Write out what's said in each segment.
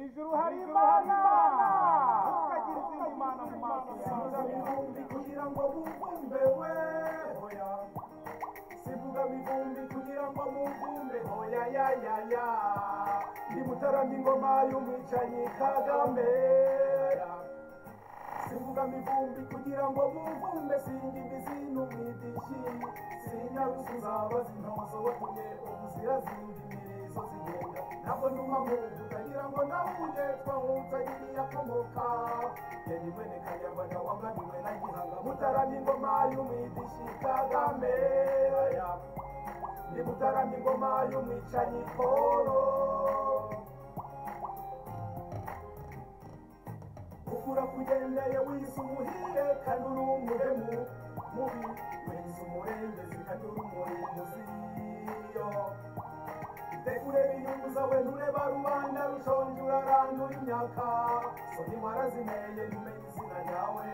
ijuru hari imana ukagira izindi mana mu maso yawe mivumbi kugira ngo muvumbe hoya sivuga mivumbi kugira ngo muvumbe hoya ya ya ya ndi mutarama ingoma y'umwicanyi kagame sivuga mivumbi kugira ngo muvumbe singa imizi n'umwidishi sinyarusuza bazintozo watumye ubuzira zindi mirizo zigenda ntabwo nduma muntu utagira ngo nawuye twahunza iriyakomoka yari mwene kanyarwanda waganiwe na gihanga mutarama ingoma y'umwidishi kagame ni mutarama ingoma y'umwicanyi polo ukura kugendeye wize umuhiye kanura umuremu mubi wize umurengezi kanura umurimbuzi yo tegureba inyungu zawe ntureba rubanda rushonje urarandura imyaka soni warazineye ntumenye izina ryawe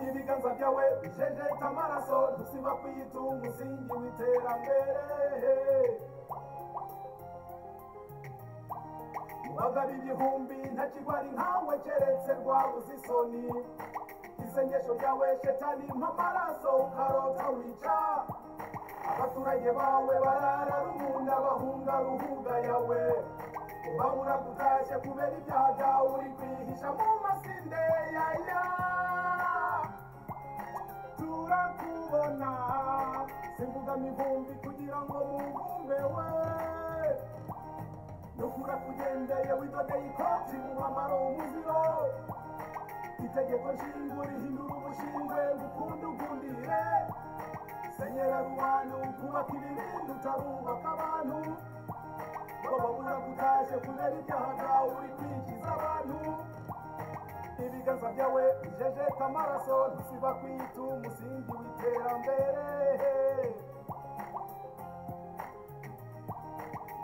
ibiganza byawe bijejeta amaraso ntusiba kwiyita umusingi w'iterambere wagaba igihumbi ntakigwari nkawe keretse rwabuze isoni isengesho ryawe shetani nk'amaraso ukarota wica abaturage bawe barara rubunda bahunga ruhuga yawe ubabura gutashye kubera ibyaha byawe uri kwihisha mu masinde yaya turakubona simvuga mivumbi kugira ngo muvumbe we nukura kugendeye widodeye ikoti mu mwambaro w'umuziro itegeko nshingo rihindura ubushingwe gukunda ugundire senyera rubanda ukubaka ibibindi utarubaka abantu bababura gutashye kubera ibyaha byawe uri kwikiza abantu ibiganza byawe bijejeta amaraso ntusiba kwita umusingi w'iterambere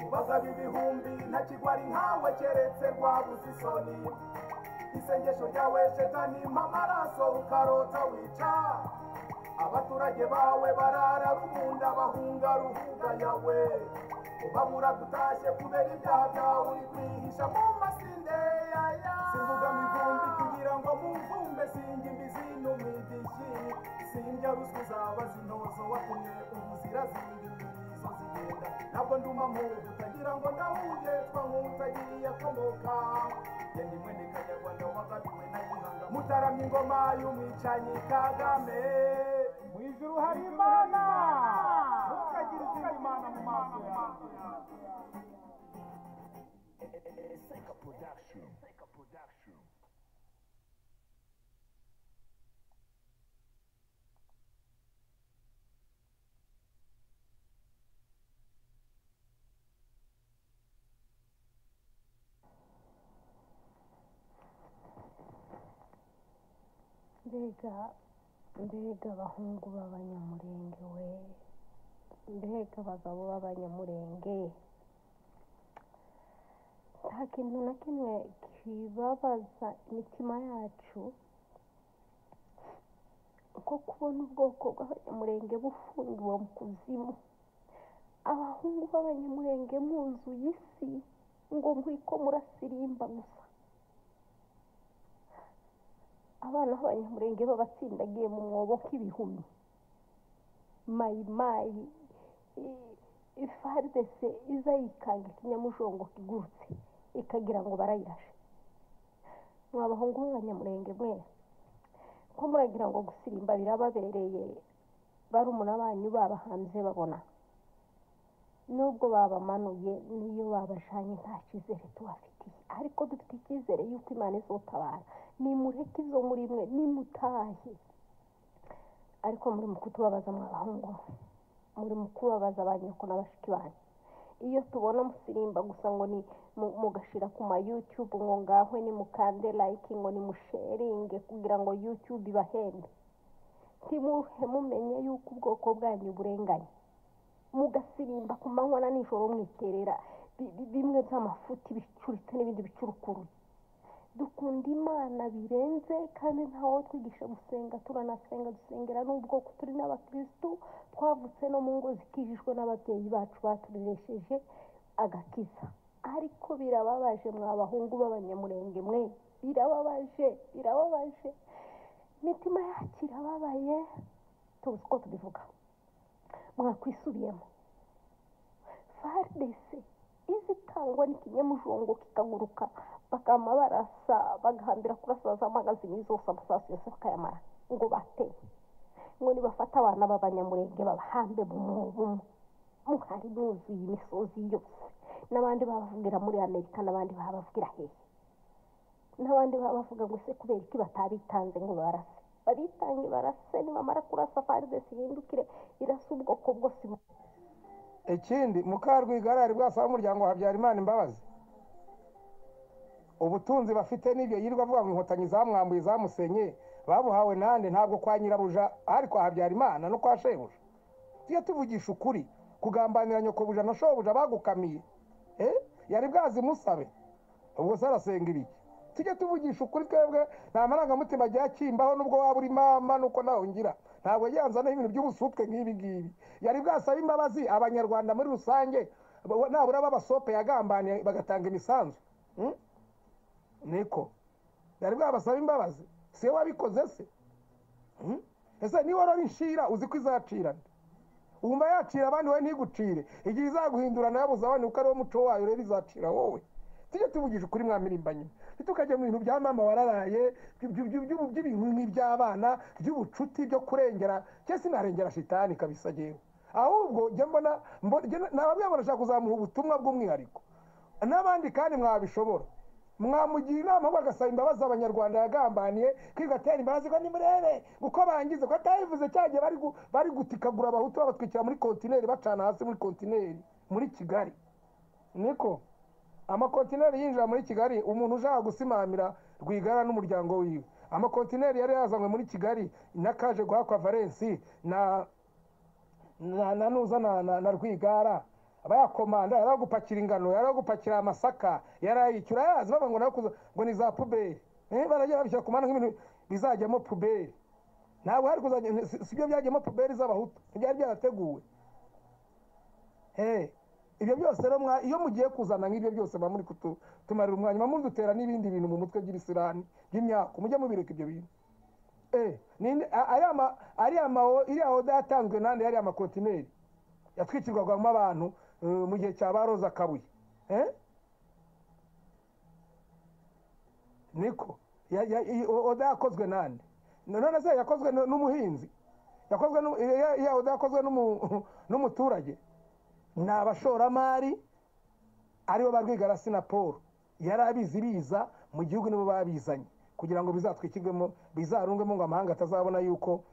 ubasaba ibihumbi nta kigwari nkawe keretse rwabuze isoni isengesho ryawe shetani amaraso ukarota wica abaturage bawe barara rubunda bahunga ruhuga yawe ubabura gutashye kubera ibyaha byawe uri kwihisha mu masinde yaya sivuga mivumbi kugira ngo muvumbe singa imbizi n'umwidishi sinjya ruswa uzaba zintozo watumye ubuzira zindi mirizo zigenda ntabwo nduma muntu utagira ngo ndahuye twahutagiriye akomoka yendi mwene kanyarwanda wagabiwe na gihanga mutaramye ingoma y'umwicanyi kagame mu ijuru hari imana ukagira izindi mana mu maso yawe mbega mbega abahungu b'abanyamurenge we mbega abagabo b'abanyamurenge nta kintu na kimwe kibabaza imitima yacu nko kubona ubwoko bw'abanyamurenge bufungiwe mu kuzimu abahungu b'abanyamurenge muzuye isi ngo muri ko murasirimba gusa abana b'abanyamurenge b'abatsindagiye mu mwobo nk'ibihumyo mayimayi ifaridese iza yikanga ikinyamujongo kigurutse ikagira ngo barayirashe mwa bahungu b'abanyamurenge mwe ko muragira ngo gusirimba birababereye barumuna banyu babahanze babona nubwo babamanuye n'iyo babajanye nta cyizere tubafitiye ariko dufite icyizere y'uko imana izotabara nimureke izo muri mwe nimutahe ariko muri mu kutubabaza mwabahungu muri mu kubabaza abanyoko na bashiki banyu iyo tubona musirimba gusa ngo ni mu- mugashira ku ma youtube ngo ngahwe nimukande like ngo nimusharinge kugira ngo youtube ibahembe ntimuhe mumenye yuko ubwoko bwanyu burenganye mugasirimba ku manywa na nijoro mwiterera bi- bi- bimwe by'amafuti bicuritse n'ibindi bicurukuruye dukunda imana birenze kandi ntawe twigisha gusenga turanasenga dusengera n'ubwoko turi n'abakirisitu twavutse no mu ngo zikijijwe n'ababyeyi bacu batureresheje agakiza ariko birababaje mwa bahungu b'abanyamurenge mwe birababaje birababaje imitima yacu irababaye tuzi uko tubivuga mwakwisubiyemo faridese izi itangwa n'ikinyamujongo kikaguruka bakama barasa bagahambira kurasa za magazini zose amasasu yose bakayamara ngo bateye ngo nibafata abana b'abanyamurenge babahambe mu mubu muhari buzuye imisozi yose n'abandi babavugira muri amerika n'abandi babavugira hehe n'abandi babavuga ngo se kubera iki batabitanze ngo barase babitange barase nibamara kurasa faridesi ihindukire irasa ubwoko bwose ikindi mukarwigara yari bwasaba umuryango wa habyarimana imbabazi ubutunzi bafite n'ibyo yirirwa avuga ngo inkotanyi zamwambuye zamusenye babuhawe nande ntabwo kwa nyirabuja ariko habyarimana no kwa shebuja tujye tuvugisha ukuri kugambanira nyokobuja na shobuja bagukamiye eh yari bwazi musabe ubwo se arasenga ibiki tujye tuvugisha ukuri twebwe nta marangamutima ajya akimbaho n'ubwo waba uri mama nuko nawe ngira ntabwo yanzanaho ibintu by'ubusutwe nk'ibi ngibi yari bwasaba imbabazi abanyarwanda muri rusange bo- nabura b'abasope yagambaniye bagatanga imisanzu Hmm? niko yari bwabasaba imbabazi si we wabikoze se Hmm? ese niba warora inshira uzi ko izacirana wumva yacira abandi wowe ntigucire igihe izaguhindura nawe abandi kuko ari wo muco wayo rero izacira wowe tujye tuvugisha ukuri mwamirimbanyi ntitukajya mu bintu bya mama wararaye by- by- by- by- by'ibintu nk'iby'abana by'ubucuti byo kurengera cyangwa se narengera shitani kabisa ngewe ahubwo jya mbona mbo- jya- nababwira ngo ndashaka kuzamuha ubutumwa bw'umwihariko n'abandi kandi mwabishobora mwamugira inama ahubwo agasaba imbabazi abanyarwanda yagambaniye kwigatera imbabazi ko nimurebe uko bangize ko atabivuze cya gihe bari gu- bari gutikagura abahutu babatwikira muri kontineri bacana hasi muri kontineri muri kigali niko amakontineri yinjira muri kigali umuntu ushaka gusimamira rwigara n'umuryango wiwe amakontineri yari yazanywe muri kigali na kaje guhakwa valensi na na na nuza na na, na rwigara abayakomanda yari agupakira ingano yari agupakira amasaka yari ayishyura yazi baba ngo nawe kuza ngo ni za puberi eh barajya babishyira ku mana nk'ibintu bizajyamo puberi ntabwo hari kuzajya si- si byo byajyamo puberi z'abahutu ntibyari byarateguwe eh ibyo byose rero mwa iyo mugiye kuzana nk'ibyo byose ba muri kutu tumarira umwanya ba muri dutera n'ibindi bintu mu mutwe by'ibisirani by'imyaka mujye mubireka ibyo bintu Eh, ninde a- ariya ma ariya ma iriya oda yatanzwe nande yariya makontineri yatwikirwagamo abantu eh, mu gihe cya ba Roza Kabuye eh niko Ya- ya- i- o- oda yakozwe nande none se yakozwe n- n'umuhinzi yakozwe n'u- iya iya oda yakozwe n'umu- n'umuturage ni abashoramari aribo ba Rwigara Sinaporo yari abizi biza mu gihugu nibo babizanye kugira ngo bizatwikirwemo bizarungwemo ngo amahanga atazabona yuko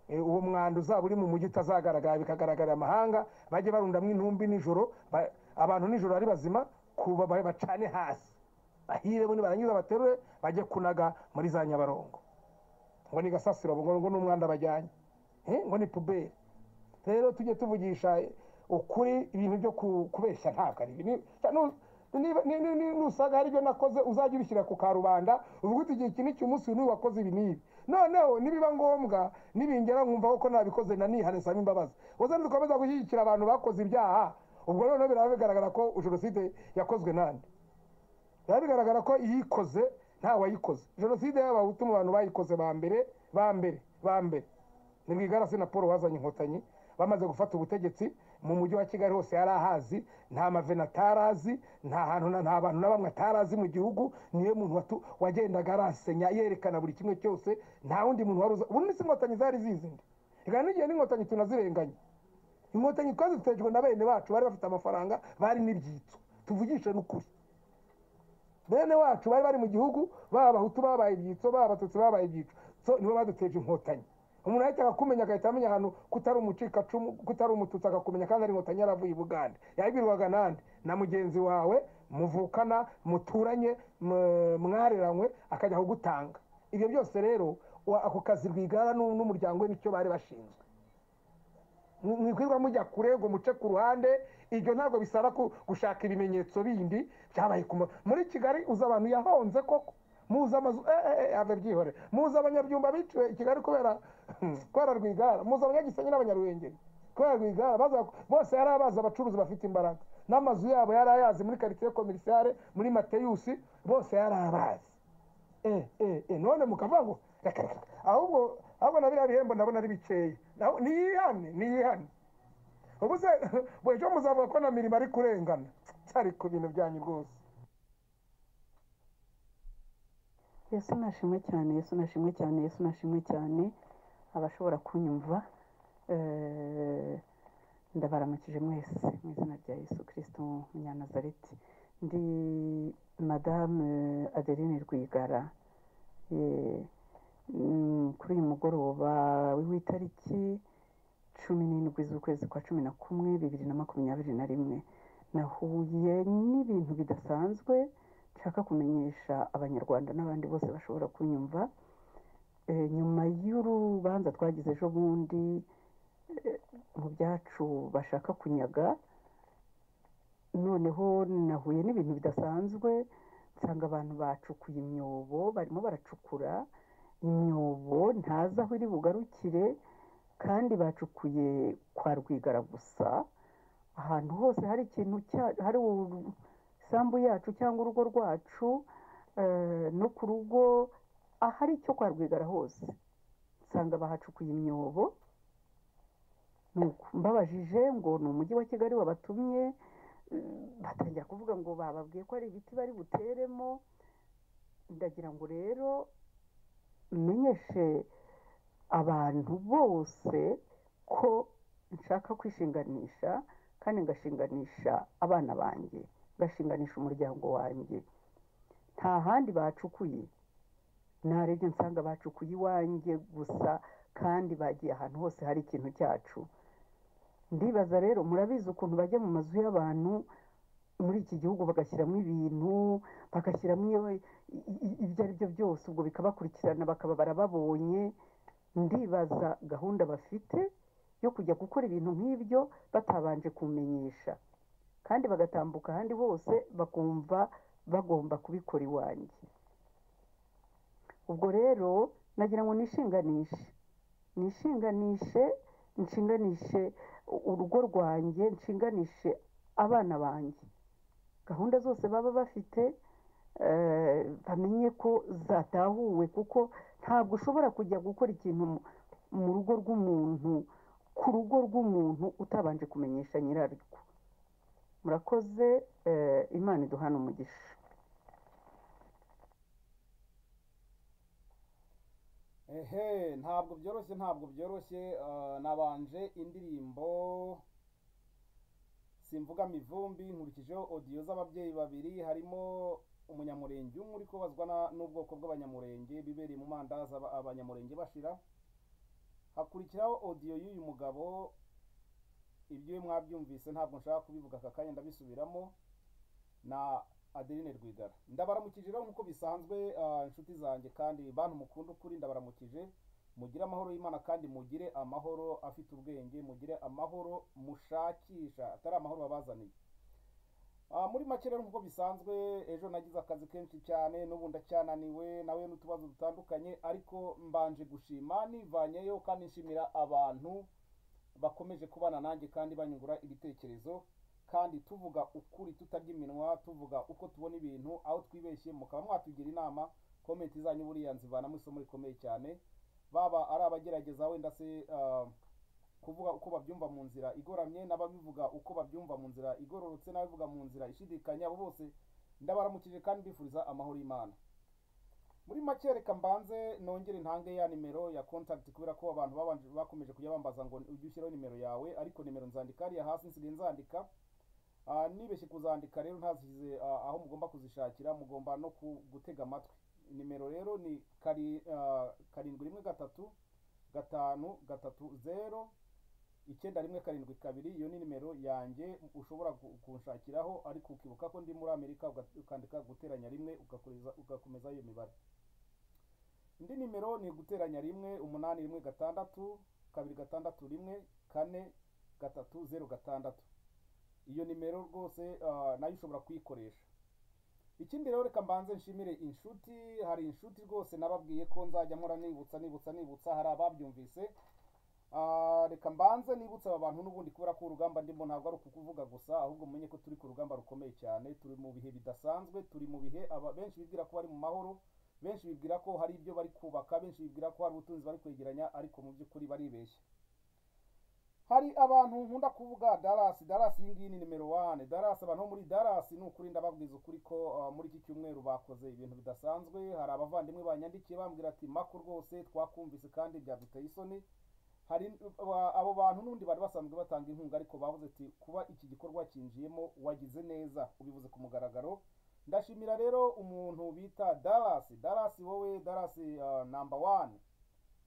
eh, uwo mwanda uzaba uri mu mujyi utazagaragara bikagaragarira amahanga bajye barundamo intumbi nijoro ba- abantu nijoro ari bazima kuba ba- bacane hasi bahire bo nibarangiza baterure bajye kunaga muri za nyabarongo ngo ni gasasiro ngo ngo ni umwanda bajyanye Eh, ngo ni puberi rero tujye tuvugisha ukuri ibintu byo ku- kubeshya ntabwo ari ni- nu- niba- ni- ni- ni- nusanga hari ibyo nakoze uzajya ubishyira ku karubanda uvuga uti igihe iki n'iki umunsi uyu n'uyu wakoze ibi n'ibi noneho nibiba ngombwa nibingera nkumva ko nabikoze nanihane nsaba imbabazi uzajya dukomeza gushyigikira abantu bakoze ibyaha ubwo noneho biraba bigaragara ko jenoside yakozwe nande biba bigaragara ko iyikoze nta wayikoze jenoside y'abahutu mu bantu bayikoze ba mbere ba mbere ba mbere ni rwigarasi na paul wazanye inkotanyi bamaze gufata ubutegetsi mu mujyi wa kigali hose yari ahazi nta mavena atarazi nta hantu na- nta bantu na bamwe atarazi mu gihugu niyo muntu watu- wagendaga arasenya yerekana buri kimwe cyose nta wundi muntu wari uzi ubundi si inkotanyi zari zizindi reka n'igihe n'inkotanyi tunazirenganya inkotanyi twazitejwe na bene bacu bari bafite amafaranga bari n'ibyitso tuvugishe n'ukuri bene wacu bari bari mu gihugu baba abahutu babaye ibyitso baba abatutsi babaye ibyitso so nibo baduteje inkotanyi umuntu ahita akakumenya agahita amenya ahantu kutari umucikacumu kutari umututsi akakumenya kandi ari inkotanyi yaravuye i bugande yabirwaga nande na mugenzi wawe muvukana muturanye mu- mwareranywe akajya kugutanga ibyo byose rero wa- ako kazi rwigara n'u- n'umuryango we nicyo bari bashinzwe mwikwirwa mujya kure ngo muce ku ruhande ibyo ntabwo bisaba ku- gushaka ibimenyetso bindi byabaye ku ma- muri kigali uza abantu yahonze koko muzi amazu eh, eh, eh, ave byihore muzi abanyabyumba biciwe i kigali kubera kubera rwigara muzi abanyagisenyi n'abanyaruhengeri kubera rwigara baza- bose yari abazi abacuruzi bafite imbaraga n'amazu yabo yari ayazi muri karitsiye komerisiyare muri mateyusi bose yari abazi eh eh eh none mukavuga ngo reka reka reka. ahubwo ahubwo na biriya bihembo ndabona ari bikeya Naho- niyihane niyihane ubu se ejo muzavuga ko na mirimo ari kurengana cyari ku bintu byanyu rwose yesu nashimwe cyane yesu nashimwe cyane yesu nashimwe cyane abashobora kunyumva eh, ndabaramukije mwese mu izina rya yesu kirisito munyanazareti ndi madamu adeline rwigara Eh, mm, kuri uyu mugoroba w'itariki cumi n'indwi z'ukwezi kwa cumi na kumwe bibiri na makumyabiri na rimwe nahuye n'ibintu bidasanzwe nshaka kumenyesha abanyarwanda n'abandi bose bashobora kunyumva Eh, nyuma y'urubanza twagize ejo bundi eh, mu byacu bashaka kunyaga noneho nahuye n'ibintu bidasanzwe nsanga abantu bacukuye imyobo barimo baracukura imyobo ntazi aho iri bugarukire kandi bacukuye kwa rwigara gusa ahantu hose hari ikintu cya- hari u- isambu yacu cyangwa urugo rwacu eh, no ku rugo ahari icyo kwa rwigara hose nsanga bahacukuye imyobo Nuko mbabajije ngo ni umujyi wa kigali wabatumye eh, batangira kuvuga ngo bababwiye ko ari ibiti bari buteremo ndagira ngo rero menyeshe abantu bose ko nshaka kwishinganisha kandi ngashinganisha abana banjye ngashinganisha umuryango wanjye nta handi bacukuye narebye nsanga bacukuye iwanjye gusa kandi bagiye ahantu hose hari ikintu cyacu ndibaza rero murabizi ukuntu bajya mu mazu y'abantu muri iki gihugu bagashyiramo ibintu bagashyiramo iyo- i- i- ibyo ari byo byose ubwo bikabakurikirana bakaba barababonye ndibaza gahunda bafite yo kujya gukora ibintu nk'ibyo batabanje kumenyesha kandi bagatambuka ahandi hose bakumva bagomba kubikora iwanjye ubwo rero nagira ngo nishinganishe nishinganishe nshinganishe u- urugo rwanjye nshinganishe abana banjye gahunda zose baba bafite eh, bamenye ko zatahuwe kuko ntabwo ushobora kujya gukora ikintu mu- mu rugo rw'umuntu ku rugo rw'umuntu utabanje kumenyesha nyirarwo murakoze eh, imana iduhana umugisha ehe ntabwo byoroshye ntabwo byoroshye eh, nabanje indirimbo simvuga mivumbi nkurikijeho odiyo z'ababyeyi babiri harimo umunyamurenge umwe uri kubazwa na- n'ubwoko bw'abanyamurenge bibereye mu mandazi aba- abanyamurenge bashira hakurikiraho odiyo y'uyu mugabo ibyo mwabyumvise ntabwo nshaka kubivuga aka kanya ndabisubiramo na adeline rwigara ndabaramukije rero nk'uko bisanzwe ah, inshuti zanjye kandi bantu mukunda ukuri ndabaramukije mugire amahoro y'imana kandi mugire amahoro afite ubwenge mugire amahoro mushakisha atari amahoro babazaniye Ah, muri make rero nk'uko bisanzwe ejo nagize akazi kenshi cyane n'ubu ndacyananiwe nawe n'utubazo dutandukanye ariko mbanje gushima nivanyeyo kandi nshimira abantu bakomeje kubana nanjye kandi banyungura ibitekerezo kandi tuvuga ukuri tutarya iminwa tuvuga uko tubona ibintu aho twibeshye mukaba mwatugira inama komenti zanyu buriya nzivanamo isomo rikomeye cyane baba ari abagerageza wenda se ah, kuvuga uko babyumva mu nzira igoramye n'ababivuga uko babyumva mu nzira igororotse n'ababivuga mu nzira ishidikanya abo bose ndabaramukije kandi mbifuriza amahoro y'imana muri make reka mbanze nongere ntange ya nimero ya contact kubera ko abantu babanje bakomeje kujya bambaza ngo ujye ushyiraho nimero yawe ariko nimero nzandika hariya hasi nsigaye nzandika Ah, nibeshye kuzandika rero ntazishyize ah, aho mugomba kuzishakira mugomba no ku- gutega amatwi nimero rero ni kari- ah, karindwi rimwe gatatu gatanu gatatu zero icyenda rimwe karindwi kabiri iyo ni nimero yanjye ushobora ku- kunshakiraho ariko ukibuka ko ndi muri amerika uga- ukandika guteranya rimwe ugakomeza ugakomeza iyo mibare indi nimero ni guteranya rimwe umunani rimwe gatandatu kabiri gatandatu rimwe kane gatatu zeru gatandatu iyo nimero rwose ah, nayo ushobora kuyikoresha ikindi rero reka mbanze nshimire inshuti hari inshuti rwose nababwiye ko nzajya mpora nibutsa nibutsa nibutsa hari ababyumvise Ah, reka mbanze nibutse aba bantu n'ubundi kubera ko urugamba ndimo ntabwo ari ukuvuga gusa ahubwo mumenye ko turi ku rugamba rukomeye cyane turi mu bihe bidasanzwe turi mu bihe aba benshi bibwira ko bari mu mahoro benshi bibwira ko hari ibyo bari kubaka benshi bibwira ko hari ubutunzi bari kwegeranya ariko mu by'ukuri baribeshya hari abantu nkunda kuvuga darasi darasi iyi ngiyi ni nimero wane darasi abantu bo muri darasi ni ukuri ndababwiza ukuri ko ah, muri iki cyumweru bakoze ibintu bidasanzwe hari abavandimwe banyandikiye bambwira ati mako rwose twakumvise kandi byaduteye isoni hari aba- abo bantu n'undi bari basanzwe batanga inkunga ariko bavuze ati kuba iki gikorwa cyinjiyemo wagize neza ubivuze ku mugaragaro ndashimira rero umuntu bita darasi darasi wowe darasi ah, number one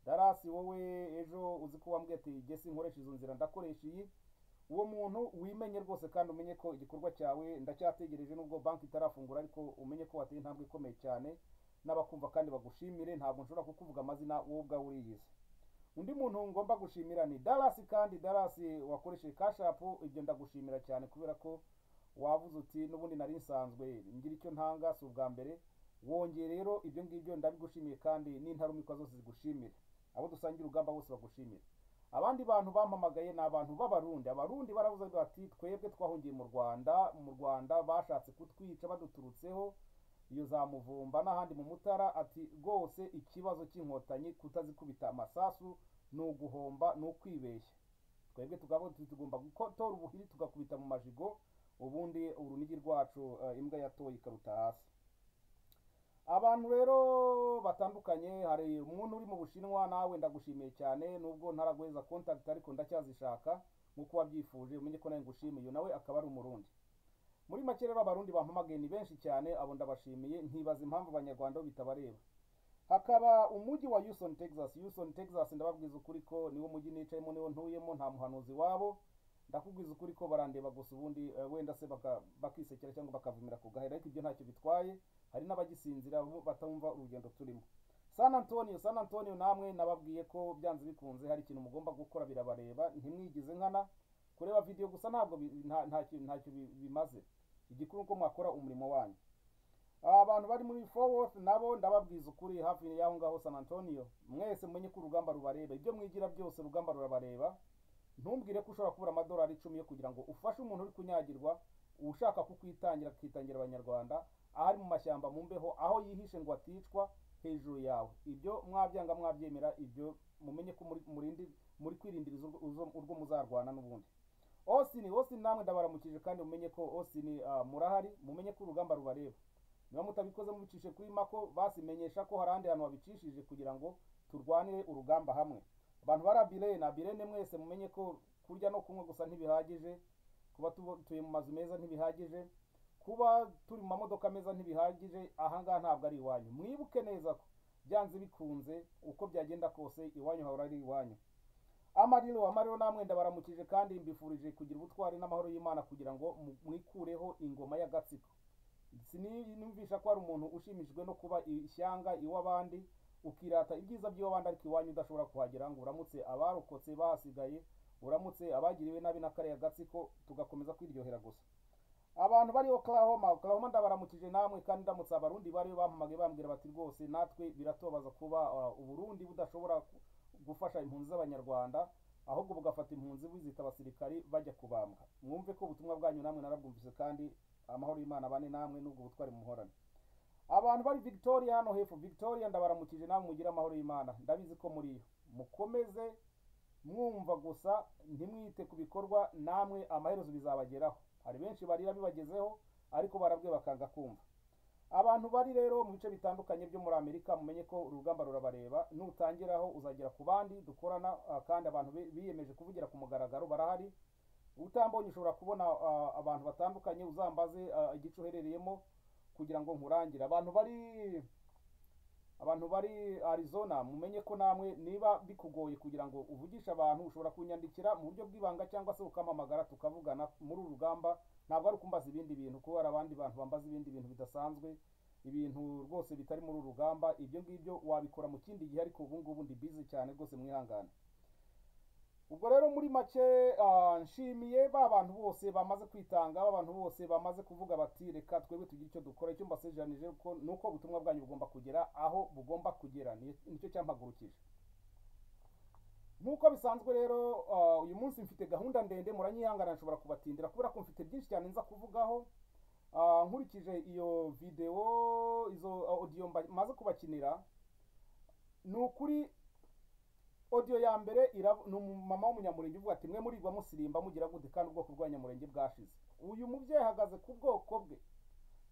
darasi wowe ejo uzi ko wambwiye ati jye sinkoresha izo nzira ndakoresha iyi uwo muntu wimenye rwose kandi umenye ko igikorwa cyawe ndacyategereje nubwo banki itarafungura ariko umenye ko wateye intambwe ikomeye cyane n'abakumva kandi bagushimire ntabwo nshobora kukuvuga amazina wowe ubwawe uriyizi undi muntu ngomba gushimira ni darasi kandi darasi wakoresheje kashapu ibyo ndagushimira cyane kubera ko wavuze uti n'ubundi nari nsanzwe ngira icyo ntanga si ubwa mbere wongeye rero ibyo ngibyo ndabigushimiye kandi n'intarumikwa zose zigushimire abo dusangira urugamba bose bagushimire abandi bantu bampamagaye ni abantu b'abarundi abarundi baravuze bati twebwe twahungiye mu rwanda mu rwanda bashatse kutwica baduturutseho iyo za muvumba n'ahandi mu mutara ati rwose ikibazo cy'inkotanyi kutazikubita amasasu ni uguhomba ni ukwibeshya twebwe tukavuga tuti tugomba gukotora ubuhiri tugakubita mu majigo ubundi urunigi rwacu eh, imbwa yatoye ikaruta hasi abantu rero batandukanye hari umuntu uri mu bushinwa nawe ndagushimiye cyane nubwo ntaraguheza contact ariko ndacyazishaka nk'uko wabyifuje umenye ko nawe ngushimiye uyu nawe akaba ari umurundi muri make rero abarundi bampamagaye ni benshi cyane abo ndabashimiye nkibaza impamvu abanyarwanda bo bitabareba hakaba umujyi wa Houston Texas Houston Texas ndababwiza ukuri ko niwo mujyi nicayemo niwo ntuyemo nta muhanuzi wabo ndakubwiza ukuri ko barandeba gusa ubundi eh, wenda se baka- bakisekera cyangwa bakavumira ku gahera ariko ibyo ntacyo bitwaye hari n'abagisinzira bo batumva urugendo turimo San Antonio San Antonio namwe nababwiye ko byanze bikunze hari ikintu mugomba gukora birabareba ntimwigize nkana kureba video gusa ntabwo bi- nta- ntacyo ntacyo bi- bimaze igikuru uko mwakora umurimo wanyu aba bantu bari muri Fort Worth nabo ndababwiza ukuri hafi y'aho ngaho San Antonio mwese mumenye ko urugamba rubareba ibyo mwigira byose urugamba rurabareba ntumbwire ko ushobora kubura amadolari icumi yo kugira ngo ufashe umuntu uri kunyagirwa ushaka kukwitangira akitangira abanyarwanda ahari mu mashyamba mu mbeho aho yihishe ngo aticwa hejuru yawe ibyo mwabyanga mwabyemera ibyo mumenye ko muri- murindi muri kwirindiriza urwo- urwo- urwo muzarwana n'ubundi Austin Austin namwe ndabaramukije kandi mumenye ko Austin ah, murahari mumenye ko urugamba rubareba niba mutabikoze mubicishe kuri mako basimenyesha ko hari ahandi hantu babicishije kugira ngo turwanire urugamba hamwe abantu bari abirene abirene mwese mumenye ko kurya no kunywa gusa ntibihagije kuba tutuye mu mazu meza ntibihagije kuba turi mu mamodoka meza ntibihagije ahangaha ntabwo ari iwanyu mwibuke neza ko byanze bikunze uko byagenda kose iwanyu hahora ari iwanyu amariro amariro namwe ndabaramukije kandi mbifurije kugira ubutwari n'amahoro y'imana kugira ngo mu- mwikureho ingoma y'agatsiko siniyumvisha ko hari umuntu ushimishijwe no kuba ishyanga iw'abandi ukirata ibyiza by'iw'abandi ariko iwanyu udashobora kuhagera ngo uramutse abarokotse bahasigaye uramutse abagiriwe nabi na kariya gatsiko tugakomeza kwiryohera gusa abantu bari Oklahoma Oklahoma ndabaramukije namwe kandi ndamutse abarundi bari bampamagaye bambwira bati rwose natwe biratubabaza kuba uh, uburundi budashobora ku- gufasha impunzi z'abanyarwanda ahubwo bugafata impunzi buzita abasirikari bajya kubambwa mwumve ko ubutumwa bwanyu namwe narabwumvise kandi amahoro y'imana abane namwe n'ubwo butwari muhorane abantu bari victoria hano hepfo victoria ndabaramukije namwe mugire amahoro y'imana ndabizi ko muri yo mukomeze mwumva gusa ntimwite ku bikorwa namwe amaherezo bizabageraho hari benshi barira bibagezeho ariko barabwiye bakanga kumva abantu bari rero mu bice bitandukanye byo muri amerika mumenye ko urugamba rurabareba nutangiraho uzagera ku bandi dukorana ah, kandi abantu bi- biyemeje kuvugira ku mugaragaro barahari utambonye ushobora kubona ah, abantu batandukanye uzambaze ah, igice uherereyemo kugira ngo nkurangire abantu bari abantu bari arizona mumenye ko namwe niba bikugoye kugira ngo uvugishe abantu ushobora kunyandikira mu buryo bw'ibanga cyangwa se ukamamagara tukavugana muri uru rugamba ntabwo ari ukumbaza ibindi bintu kuko hari abandi bantu bambaza ibindi bintu bidasanzwe ibintu rwose bitari muri uru rugamba ibyo ngibyo wabikora mu kindi gihe ariko ubu ngubu ndi bizi cyane rwose mwihangane ubwo rero muri make ah, nshimiye ba bantu bose bamaze kwitanga ba bantu bose bamaze kuvuga bati reka twebwe tugire icyo dukora icyo mbasezeranije ko ni uko ubutumwa bwanyu bugomba kugera aho bugomba kugera Ni- nicyo cyampagurukije nk'uko bisanzwe rero ah, uyu munsi mfite gahunda ndende muranyihangana nshobora kubatindira kubera ko mfite byinshi cyane nza kuvugaho Ah, nkurikije iyo videwo izo odiyo maze kubakinira ni ukuri odiyo ya mbere irab- ni umumama w'umunyamurenge uvuga ati mwe murirwa musirimba mugira gute kandi ubwoko bw'abanyamurenge bwashize uyu mubyeyi ahagaze ku bwoko bwe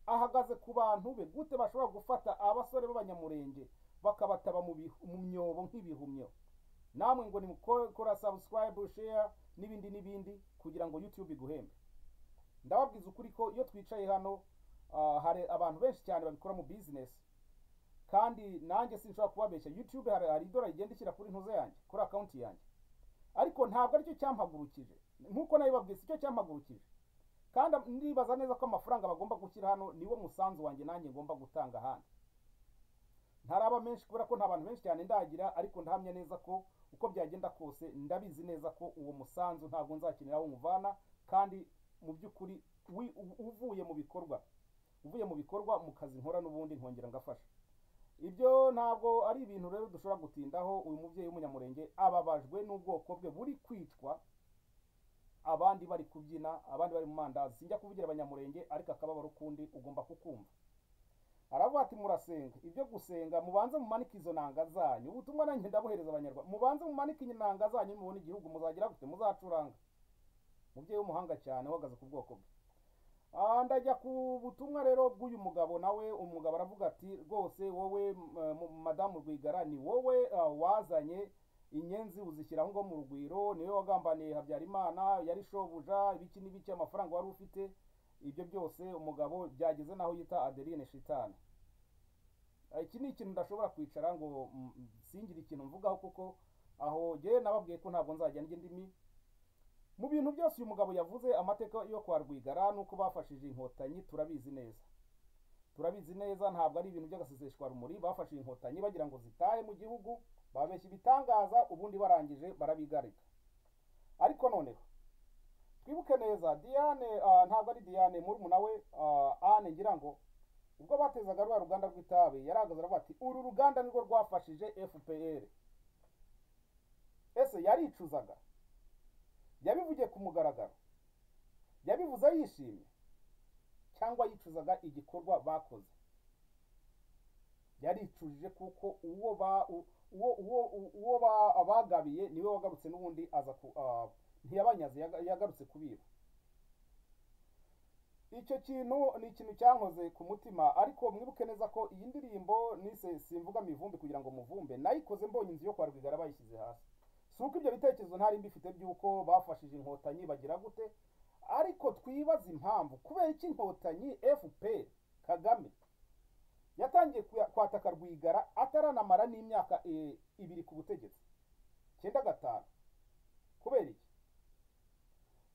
ahagaze ku bantu be gute bashobora gufata abasore b'abanyamurenge bakabataba mu bihu- mu myobo nk'ibihumyo namwe ngo nimukora subscribe share n'ibindi n'ibindi kugira ngo youtube iguhembe ndababwiza ukuri ko iyo twicaye hano ah, hari abantu benshi cyane babikora mu business kandi nanjye sinshobora kubabeshya youtube hari, hari idora rigenda ishyira kuri ntuze yanjye kuri account yanjye ariko ntabwo aricyo cyampagurukije nk'uko nabibabwiza icyo cyampagurukije kandi ndibaza neza ko amafaranga bagomba gushyira hano niwo musanzu wanjye nanjye ngomba gutanga ahandi ntaraba menshi kubera ko nta bantu benshi cyane ndagira ariko ndahamya neza ko uko byagenda kose ndabizi neza ko uwo musanzu ntabwo nzakenera aho umuvana kandi mu by'ukuri wi- u- uvuye mu bikorwa uvuye mu bikorwa mu kazi nkora n'ubundi nkongera ngafasha ibyo ntabwo ari ibintu rero dushobora gutindaho uyu mubyeyi w'umunyamurenge ababajwe n'ubwoko bwe buri kwicwa abandi bari kubyina abandi bari mu mandazi sinjya kuvugira abanyamurenge ariko akababaro kundi ugomba kukumva aravuga ati murasenga ibyo gusenga mubanze mumanike izo nanga zanyu ubutumwa nanjye ndabuhereza abanyarwanda mubanze mumanike inanga zanyu mubone igihugu muzagira gute muzacuranga umubyeyi w'umuhanga cyane uhagaze ku bwoko bwe Ah, ndajya ku butumwa rero bw'uyu mugabo nawe umugabo aravuga ati rwose wowe m- eh, mu- madamu rwigara ni wowe ah, wazanye inyenzi uzishyira aho ngaho mu rugwiro niwe wagambaniye habyarimana yari shobuja ibiki n'ibiki amafaranga wari ufite ibyo byose umugabo byageze n'aho yita adeline shitani Ah, iki ni ikintu ndashobora kwicara ngo mm, singire ikintu mvugaho kuko aho jyewe nababwiye ko ntabwo nzajya ndya indimi mu bintu byose uyu mugabo yavuze amateka yo kwa rwigara n'uko bafashije inkotanyi turabizi neza turabizi neza ntabwo ari ibintu by'agaseseshwa rumuri bafashije inkotanyi bagira ngo zitahe mu gihugu babeshya ibitangaza ubundi barangije barabigarika ariko noneho twibuke neza diane ah, ntabwo ari diane murumuna we ah, ane ngira ngo ubwo batezaga rwa ruganda rw'itabi yarahagaze aravuga ati uru ruganda nirwo rwafashije fpr ese yaricuzaga yabivugiye ku mugaragaro yabivuze yishimye cyangwa yicuzaga igikorwa bakoze yaricujije kuko uwo ba u- uwo uwo u- uwo ba- bagabiye niwe wagarutse n'ubundi aza ku ah, ntiyabanyaze yaga- yagarutse kubiba icyo kintu ni ikintu cyankoze ku mutima ariko mwibuke neza ko iyi ndirimbo nise simvuga mivumbi kugira ngo muvumbe nayikoze mbonye inzu yo kwa rwigara bayishyize hasi si uko ibyo bitekerezo ntari mbifite by'uko bafashije inkotanyi bagira gute ariko twibaze impamvu kubera iki inkotanyi fpr kagame yatangiye kuya- kwataka rwigara ataranamara n'imyaka eh, ibiri ku butegetsi cyenda gatanu kubera iki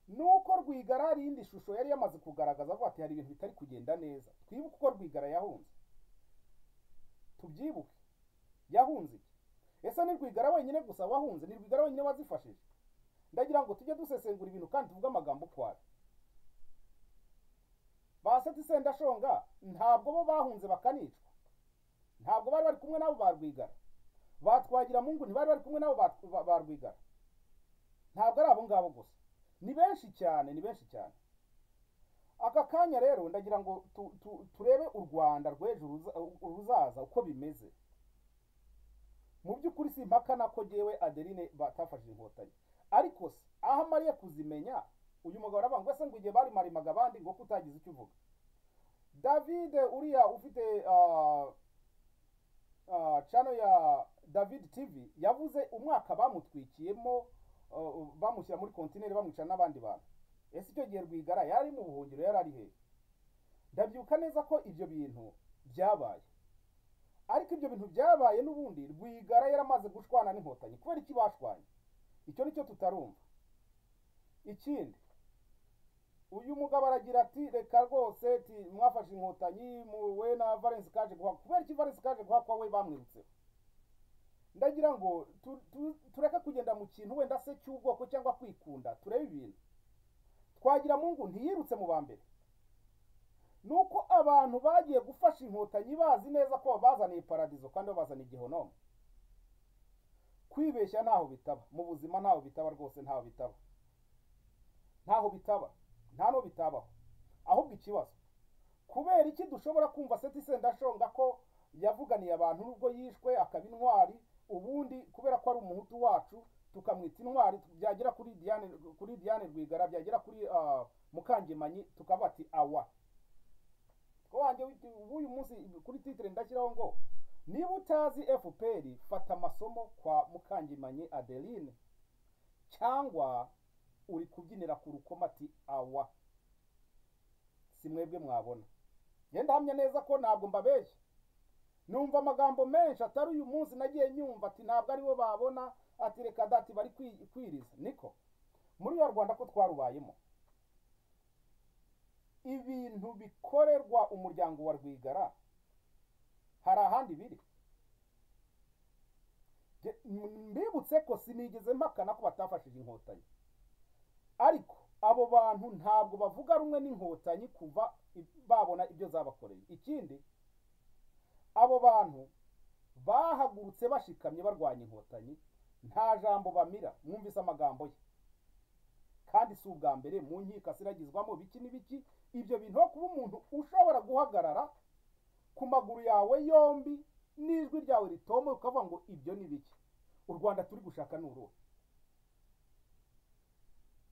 nuko rwigara hari iyindi shusho yari yamaze kugaragaza avuga ati hari ibintu bitari kugenda neza twibuke uko rwigara yahunze tubyibuke yahunze iki ese ni rwigara wenyine gusa wahunze ni rwigara wenyine wazifashije ndagira ngo tujye dusesengura ibintu kandi tuvuge amagambo ukwayo ba setise ndashonga ntabwo bo bahunze bakanicwa ntabwo bari bari kumwe nabo ba rwigara batwagira mungu ntibari bari kumwe nabo ba- ba ba rwigara ntabwo ari abo ngabo gusa ni benshi cyane ni benshi cyane aka kanya rero ndagira ngo tu- tu- turebe u rwanda rw'ejo ruza- ruzaza uko bimeze mu by'ukuri si impaka nako jyewe adeline batafashije inkotanyi ariko se aho amariye kuzimenya uyu mugabo aravuga ngo ese ngo igihe barimarimaga abandi ngo kutagize icyo uvuga david uriya ufite ah, ah, channel ya david tv yavuze umwaka bamutwikiyemo ah, bamushyira muri kontineri bamwica n'abandi bantu ese icyo gihe rwigara yari mu buhungiro yari ari hehe ndabyibuka neza ko ibyo bintu byabaye ariko ibyo bintu byabaye n'ubundi rwigara yaramaze gushwana n'inkotanyi kubera iki bashwanye icyo ni cyo tutarumva ikindi uyu mugabo aragira ati reka rwose ti mwafashe inkotanyi muwe na valensi kaje guhakwa kubera iki valensi kaje guhakwa we bamwirutseho ndagira ngo tu- tu- tureke kugenda mu kintu wenda se cy'ubwoko cyangwa kwikunda turebe ibintu twagira mungu ntiyirutse mu ba mbere nuko abantu bagiye gufasha inkotanyi bazi neza ko bazaniye paradizo kandi babazaniye igihonomo kwibeshya ntaho bitaba mu buzima ntaho bitaba rwose ntaho bitaba ntaho bitaba nta n'uwo bitabaho ahubwo ikibazo kubera iki dushobora kumva seti sendashonga ko yavuganiye abantu nubwo yishwe akaba intwari ubundi kubera ko ari umuhutu wacu tukamwita intwari byagera kuri diane kuri diane rwigara byagera kuri ah, mukangemanyi tukavuga ati awa wanjye w'uyu munsi kuri titire ndashyiraho ngo niba utazi fpr fata amasomo kwa mukangemanyi adeline cyangwa uri kubyinira ku rukoma ati awa si mwebwe mwabona ngenda ndahamya neza ko ntabwo mbabeshya numva amagambo menshi atari uyu munsi nagiye nyumva ati ntabwo aribo babona ati reka dati bari kwi- kwiriza niko muri ya rwanda ko twarubayemo ibintu bikorerwa umuryango wa rwigara hari ahandi biri Je- m- mbibutse ko sinigeze mpakana ko batafashije inkotanyi ariko abo bantu ntabwo bavuga rumwe n'inkotanyi kuva i- babona ibyo zabakoreye ikindi abo bantu bahagurutse bashikamye barwanya inkotanyi nta jambo bamira mwumvise amagambo ye kandi si ubwa mbere mu nkiko asiragizwamo biki n'ibiki ibyo bintu aho kuba umuntu ushobora guhagarara ku maguru yawe yombi n'ijwi ryawe ritoma ukavuga ngo ibyo ni biki u rwanda turi gushaka ni uruhe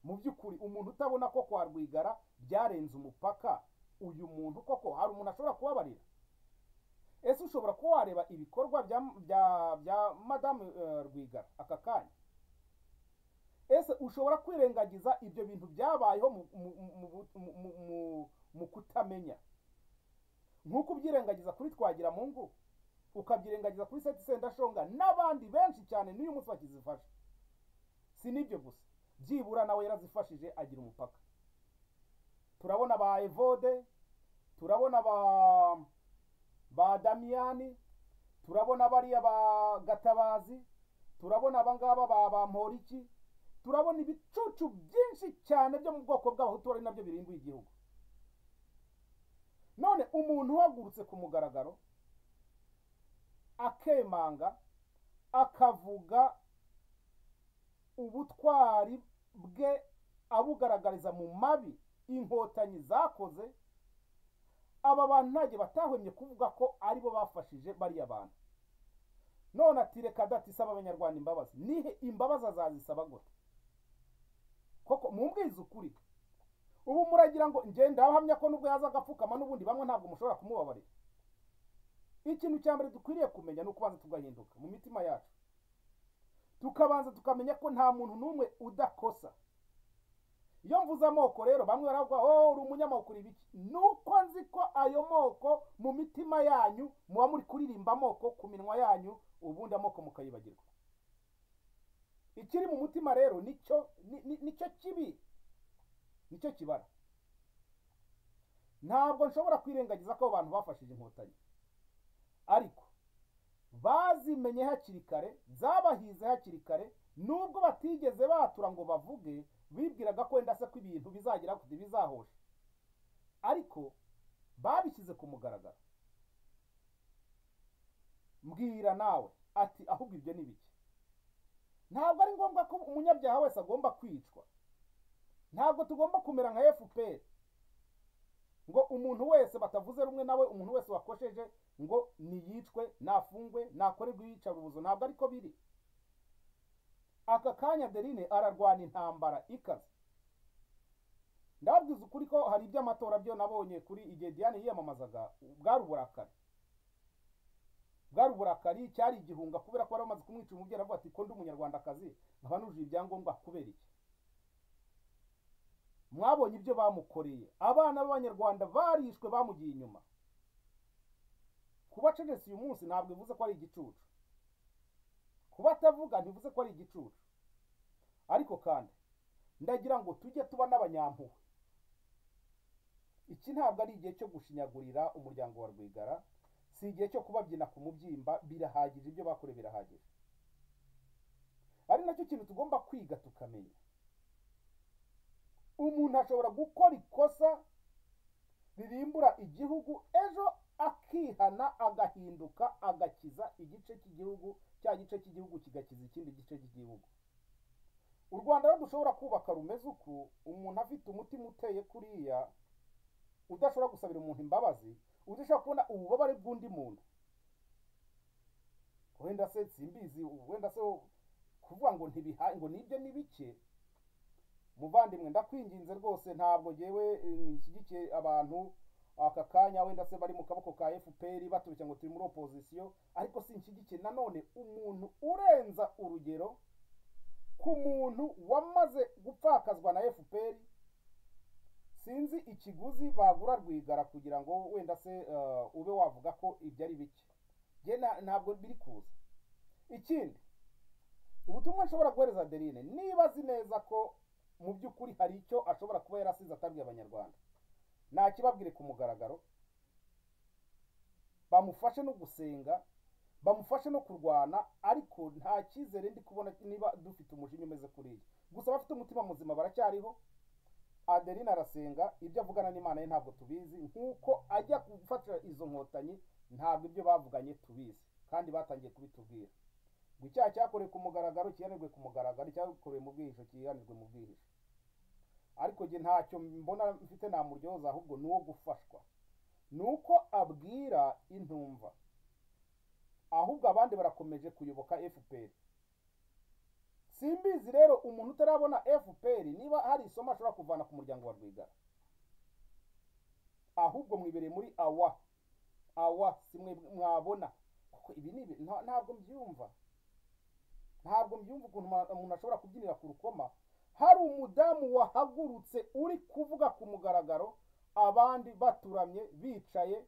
mu by'ukuri umuntu utabona ko kwa rwigara byarenze umupaka uyu muntu koko hari umuntu ashobora kubabarira ese ushobora kuba wareba ibikorwa bya bya bya madamu eh, rwigara aka kanya ese ushobora kwirengagiza ibyo bintu byabayeho mu- mu- mu- mu- mu- mu- mu kutamenya nk'uko ubyirengagiza kuri twagira mu ngo ukabyirengagiza kuri seti sendashonga n'abandi benshi cyane n'uyu munsi bakizifasha si n'ibyo gusa byibura nawe yarazifashije agira umupaka turabona ba evode turabona ba ba damiyani turabona bariya ba gatabazi turabona abangaba ba ba mporiki turabona ibicucu byinshi cyane byo mu bwoko bw'abahutu ari nabyo birimbuye igihugu none umuntu uhagurutse ku mugaragaro akemanga akavuga ubutwari bwe abugaragariza mu mabi inkotanyi zakoze aba bantu ntabwo batahwemye kuvuga ko aribo bafashije bariya bantu none ati reka dati saba abanyarwanda imbabazi nihe imbabazi azazisaba gute koko mumbwize ukuri ubu muragira ngo ngenda ahamya ko nubwo yaza agapfukama n'ubundi bamwe ntabwo mushobora kumubabarira ikintu cya mbere dukwiriye kumenya ni ukubanza tugahinduka mu mitima yacu tukabanza tukamenya ko nta muntu n'umwe udakosa iyo mvuze amoko rero bamwe baravuga oh uri umunyamoko uri ibiki nuko nzi ko ayo moko mu mitima yanyu muba muri kuririmba amoko ku minwa yanyu ubundi amoko mukayibagirwa ikiri mu mutima rero nicyo ni- ni- nicyo kibi nicyo kibara ntabwo nshobora kwirengagiza ko abo bantu bafashije inkotanyi ariko bazimenye hakiri kare zabahize hakiri kare nubwo batigeze batura ngo bavuge bibwiraga ko wenda se ko ibintu bizagira kuti bizahosha ariko babishyize ku mugaragaro mbwira nawe ati ahubwo ibyo ni bike ntabwo ari ngombwa ko umunyabyaha wese agomba kwicwa ntabwo tugomba kumera nka fpr ngo umuntu wese batavuze rumwe nawe umuntu wese wakosheje ngo niyicwe nafungwe nakorerwe iyicarubuzo ntabwo ariko biri aka kanya adeline ararwana intambara ikaze ndababwiza ukuri ko hari iby'amatora byo nabonye kuri igihe diane yiyamamazaga bwari uburakari bwari uburakari cyari igihunga kubera ko bari bamaze kumwica umubyeyi aravuga ati ko ndi umunyarwandakazi nkaba nujuje ibyangombwa kubera iki mwabonye ibyo bamukoreye abana b'abanyarwanda barishwe bamugiye inyuma kuba cecetse uyu munsi ntabwo bivuze ko ari igicucu kuba atavuga ntibivuze ko ari igicucu ariko kandi ndagira ngo tujye tuba n'abanyampuhwe iki ntabwo ari igihe cyo gushinyagurira umuryango wa rwigara si igihe cyo kubabyina ku mubyimba birahagije ibyo bakorewe birahagije ari nacyo kintu tugomba kwiga tukamenya umuntu ashobora gukora ikosa ririmbura igihugu ejo ak akihana agahinduka agakiza igice cy'igihugu cya gice cy'igihugu kigakiza ikindi gice cy'igihugu u rwanda rero dushobora kubaka rumeze uku umuntu afite umutima uteye kuriya udashobora gusabira umuntu imbabazi udashobora kubona ububabare bw'undi muntu wenda se simbizi wenda se kuvuga ngo ntibihaye ngo nibyo ni bike muvandimwe ndakwinginze rwose ntabwo ngewe nshyigikiye abantu aka kanya wenda se bari mu kaboko ka fpr baturutse ngo turi muri opozisiyo ariko sinshyigikiye nanone umuntu urenza urugero ku muntu wamaze gupfakazwa na fpr sinzi ikiguzi bagura rwigara kugira ngo wenda se ube wavuga ko ibyo ari bike ntabwo biri kuza ikindi ubutumwa nshobora guhereza aderine niba azi neza ko mu by'ukuri hari icyo ashobora kuba yarasize atabwiye abanyarwanda nakibabwire ku mugaragaro bamufashe no gusenga bamufashe no kurwana ariko nta cyizere ndi kubona niba dufite umujinya umeze kuriya gusa bafite umutima muzima baracyariho aderine arasenga ibyo avugana n'imana ye ntabwo tubizi nk'uko ajya gufatira izo nkotanyi ntabwo ibyo bavuganye tubizi kandi batangiye kubitubwira ngo icyaha cyakorewe ku mugaragaro kihanirwe ku mugaragaro cyakorewe mu bwihisho kihanirwe mu bwihisho ariko njye ntacyo mbona mfite namuryoza ahubwo ni uwo gufashwa ni uko abwira intumva ahubwo abandi barakomeje kuyoboka fpr simbizi rero umuntu utarabona fpr niba hari isomo ashobora kuvana ku muryango wa rwigara ahubwo mwibereye muri awa awa simwe mwabona kuko ibi ni ntabwo mbyumva ntabwo mbyumva ukuntu umuntu ashobora kubyinira ku rukoma hari umudamu wahagurutse uri kuvuga ku mugaragaro abandi baturamye bicaye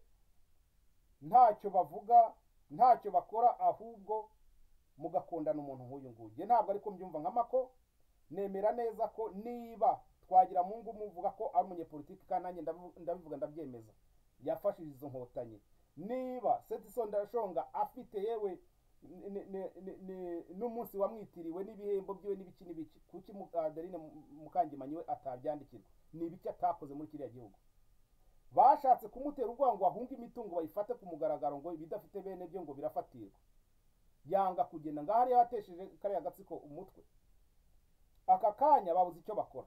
ntacyo bavuga ntacyo bakora ahubwo mugakundana umuntu nk'uyu nguyu ntabwo ariko mbyumva nk'amako nemera neza ko niba twagira mu ngo umuvuga ko ari umunyepolitiki kandi nanjye ndabivuga ndabyemeza yafashije izo nkotanyi niba setisonda shonga afite yewe n'umunsi wamwitiriwe n'ibihembo byiwe n'ibiki n'ibiki kuki adeline mukangimanyi we atabyandikirwa ni ibiki atakoze muri kiriya gihugu bashatse kumutera ubwoba ngo ahunge imitungo bayifate ku mugaragaro ngo ibidafite bene byo ngo birafatirwa yanga kugenda ngaho ariyo yatesheje kariya gatsiko umutwe aka kanya babuze icyo bakora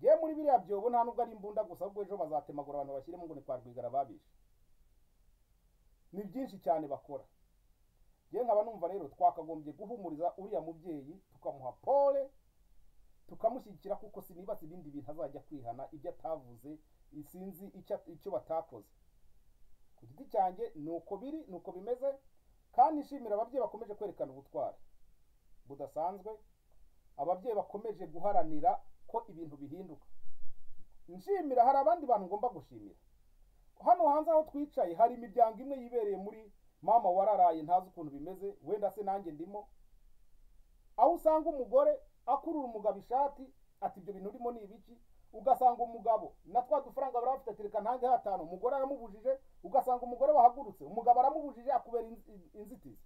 yewe muri biriya byobo nta nubwo ari imbunda gusa ahubwo ejo bazatemagura abantu bashyiremo ngo ni kwa rwigara babishe ni byinshi cyane bakora yewe nkaba numva rero twakagombye guhumuriza uriya mubyeyi tukamuha pole tukamushyigikira kuko sinibase ibindi bintu azajya kwihana ibyo atavuze sinzi icyo batakoze ku giti cyanjye ni uko biri ni uko bimeze kandi nshimira ababyeyi bakomeje kwerekana ubutwari budasanzwe ababyeyi bakomeje guharanira ko ibintu bihinduka nshimira hari abandi bantu ngomba gushimira hano hanze aho twicaye hari imiryango imwe yibereye muri mama wararaye ntazi ukuntu bimeze wenda se nanjye ndimo aho usanga umugore akurura umugabo ishati ati ibyo bintu urimo ni ibiki ugasanga umugabo na twa dufaranga bari bafite ati reka ntange hatanu umugore aramubujije ugasanga umugore wahagurutse umugabo aramubujije akubera inzitizi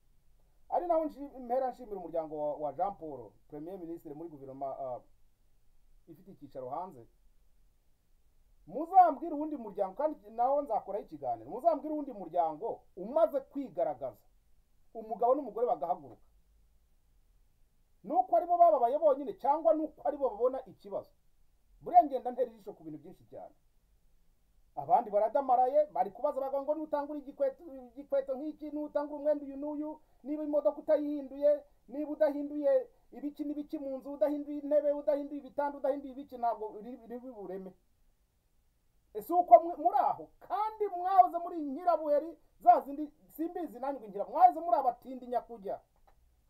ari naho mpera nshimira umuryango wa jean paul premier minisitiri muri guverinoma ifite icyicaro hanze muzambwira uwundi muryango kandi nawe nzakoraho ikiganiro muzambwira uwundi muryango umaze kwigaragaza umugabo n'umugore bagahaguruka nuko aribo bababaye bonyine cyangwa nuko aribo babona ikibazo buriya ngenda ntera ijisho ku bintu byinshi cyane abandi baradamaraye bari kubaza bavuga ngo nutangura igikweto nk'iki nutangura umwenda uyu n'uyu niba imodoka utayihinduye niba udahinduye ibiki n'ibiki mu nzu udahinduye intebe udahinduye ibitanda udahinduye ibiki ntabwo ribi bureme ese uko muri aho kandi mwahoze muri nyirabuheri za zindi simbizi nanjye ngira mwahoze muri abatindi nyakujya